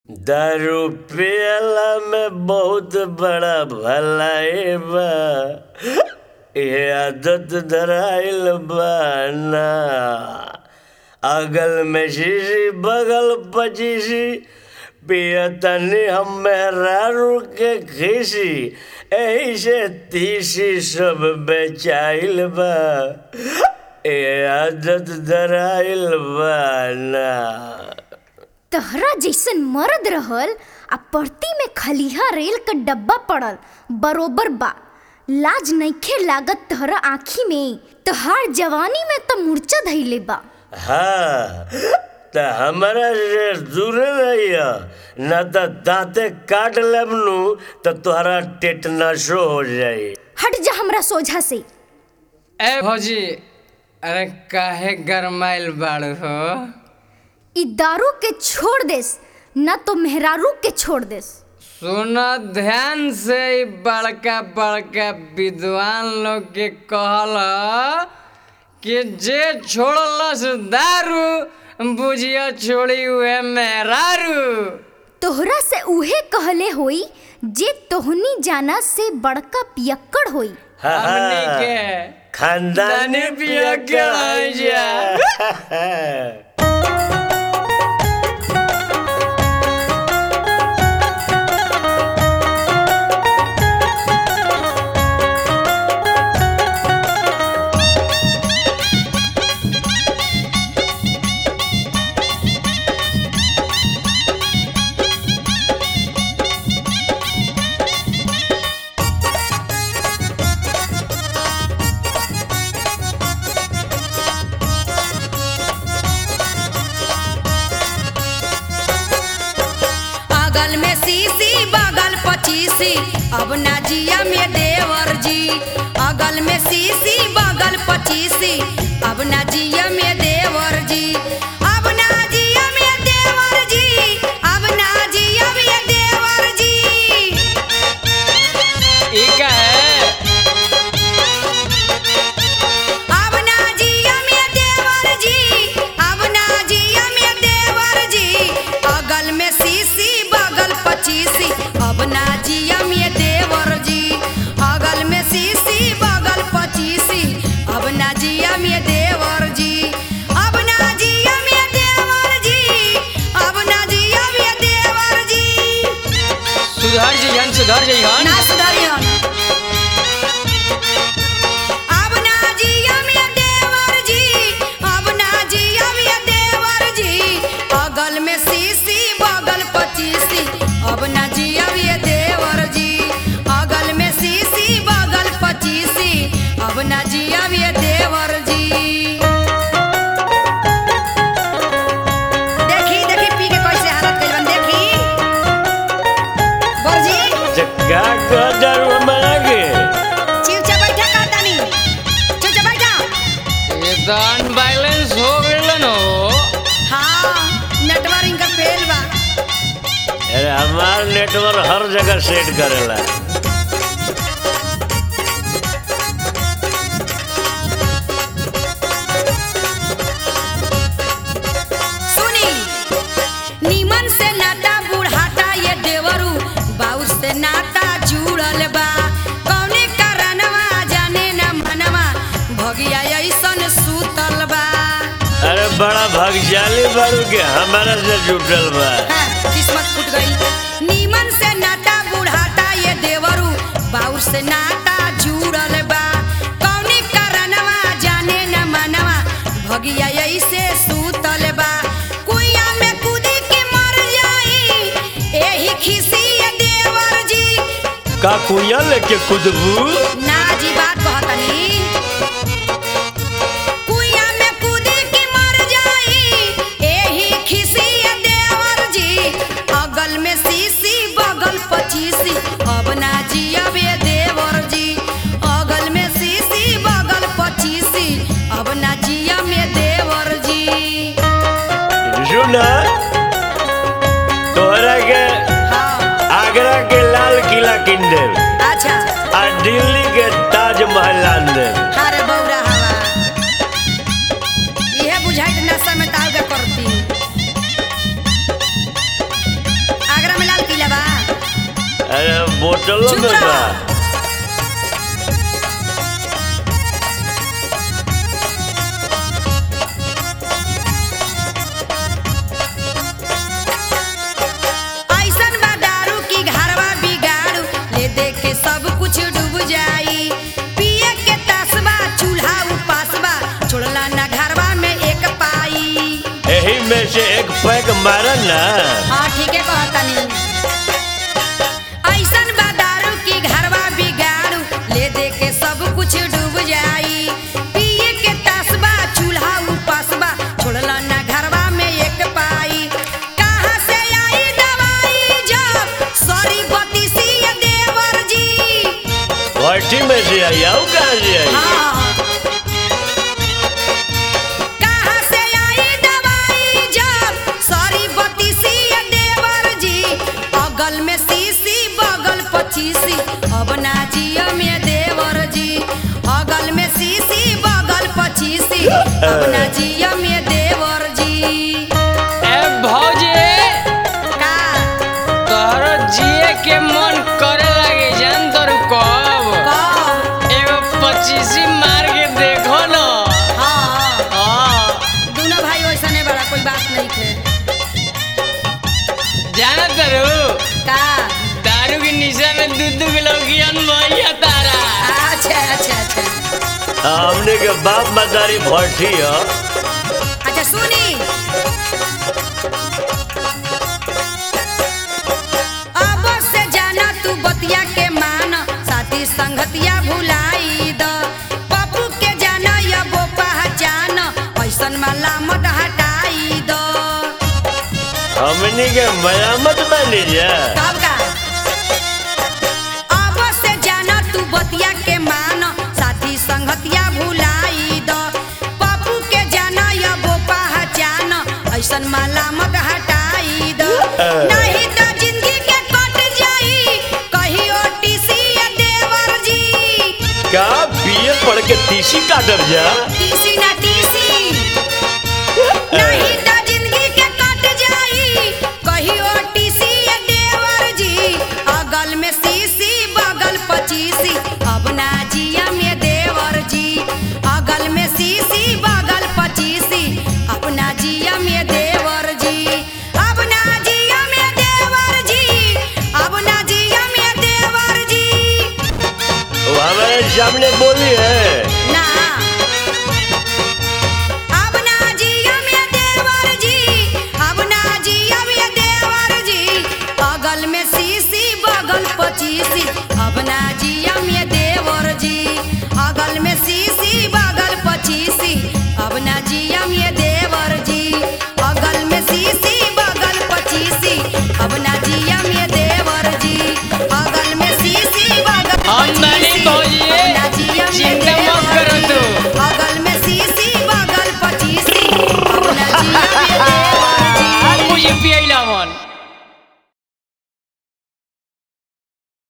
दारू पियला में बहुत बड़ा भलाई बा ये आदत धराइल बा ना अगल में शीशी बगल पचीसी पियतनी हम मेहरारू के खीसी एही से तीसी सब बेचाइल बा ये आदत धराइल बा ना तहरा जैसन मर्द रहल आ परती में खलिहा रेल क डब्बा पड़ल बरोबर बा लाज नइखे लागत तहरा आँखी में तहार जवानी में त मूर्छा धैले बा हाँ त हमरा से दूर रहिया न त दांते काट लेब नु त तोहरा टेटनसो हो जाई हट जा हमरा सोझा से ए भौजी अरे काहे गरमाइल बाड़ू हो ई दारू के छोड़ देस न तो मेहरारू के छोड़ देस सुनो ध्यान से ई बड़का बड़का विद्वान लोग के कहल कि जे छोड़लस दारू बुझिया छोड़ी हुए मेहरारू तोहरा से उहे कहले होई जे तोहनी जाना से बड़का पियक्कड़ होई हाँ, हमनी हाँ। के खानदानी दानी पिया पिया के के आई जा अगल में सीसी बगल पचीसी अब ना जिया में देवर जी अगल में सीसी बगल पचीसी अब ना जिया में देवर जी अब ना जिया में देवर जी अब ना जिया में देवर जी ई का है अब ना जिया में देवर जी अब ना जिया में देवर जी अगल में सीसी बगल पचीसी अब ना जिया में देवर जी अगल में सीसी बगल पचीसी अब ना जिया में देवर जी अब ना जिया में देवर जी अब ना जिया में देवर जी सुधर जइहन सुधर जइहन ना सुधरियन अब ना जिया में देवर जी अब ना जिया में देवर जी अगल में सीसी बगल पचीसी अब ना जिया में देवर जी अगल में सीसी बगल पचीसी अब ना जिया में देवर जी देखी देखी पी के कैसे हालत कइल बन देखी बोलजी जग्गा को दारू बना के चिवचा बैठा का तानी चिवचा बैठा ये तो अनबैलेंस हो गइलन हो हाँ नेटवर्क इनका फेल बा अरे हमार नेटवर्क हर जगह सेट करेला सुनी नीमन से नाता बुढ़ाता ये देवरू बाउर से नाता जुड़ल बा कौने कारणवा जाने न मनवा भगिया ऐसन सूतल बा अरे बड़ा भाग्यशाली बारू के हमारा से जुटल बा हाँ, किस्मत फूट गई नीमन से नाता बुढ़ाता ये देवरू बाउर से नाता जुड़ल बा कौने कारणवा जाने न मनवा भगिया ऐसे सूतल बा कुइया में कूदी के मर जाई एही खिसी ये देवर जी का कुया लेके कुदबू ना जी बात कहतनी कुइया में कूदी के मर जाई एही खिसी ये देवर जी अगल में सीसी बगल पचीसी अब ना जिया बे देवर जी अगल में सीसी बगल पचीसी अब ना जिया में देवर जी सुना तोहरा के हाँ आगरा के लाल किला किन देव अच्छा आ दिल्ली के ताजमहल आन देव अरे बौरा हवा इहे बुझाइत नशा में ताव के करती बोतलों चुप में रह। बा ऐसन बा दारू की घरवा बिगाड़ू ले दे के सब कुछ डूब जाई पिए के तसबा चूल्हा उपासबा छोड़ला ना घरवा में एक पाई यही में से एक पैक मारन ना हाँ ठीक है कहतनी ऐसन बा दारू की घरवा बिगाड़ू ले दे के सब कुछ डूब जाई पिए के तसबा चूल्हा उपासबा छोड़ला ना घरवा में एक पाई कहाँ से आई दवाई जब सॉरी बतीसी ये देवर जी भट्टी में से आई आऊ कहाँ से आई हाँ कहाँ से आई दवाई जब सॉरी बतीसी ये देवर जी अगल में सीसी बगल पचीसी अब ना जियो में देवर जी अगल में सीसी बगल पचीसी अब ना जियो में देवर जी ए भौजी का तोहरो जिए के मन करे लगे जान तोर कब कब एगो पच्चीसी मार के देखो न हाँ हाँ दोनों भाई वैसा नहीं बड़ा कोई बात नहीं थे जाना तरू का दारू के निशा में दू दू किलो ज्ञान भैया तारा अच्छा अच्छा अच्छा हमने के बाप मदारी भट्टी है अच्छा सुनी अब से जाना तू बतिया के मान साथी संगतिया भुलाई द पप्पू के जाना या वो पहचान ऐसन माला मत हटाई द हमने के मयामत बनी जा कब का अब से जाना तू बतिया के मान साथी संगतिया भुलाई द पप्पू के जाना या वो पहचान ऐसन माला मत हटाई द नहीं तो जिंदगी के कट जाई कहियो टीसी ये देवर जी का बीए पढ़ के तीसी काटब जा टीसी ना टीसी नहीं तो जिंदगी के कट जाई कहियो टीसी ये देवर जी अगल में सीसी बगल बगल 25 अब ना जिया में देवर जी अगल में सीसी बगल 25 अपना जिया में देवर जी अब ना जिया में देवर जी अब ना जिया में देवर जी वो हमारे सामने बोली है ना अब ना जिया में देवर जी अब ना जिया में देवर जी अगल में सीसी बगल पचीसी अब ना जिया में देवर जी अगल में सीसी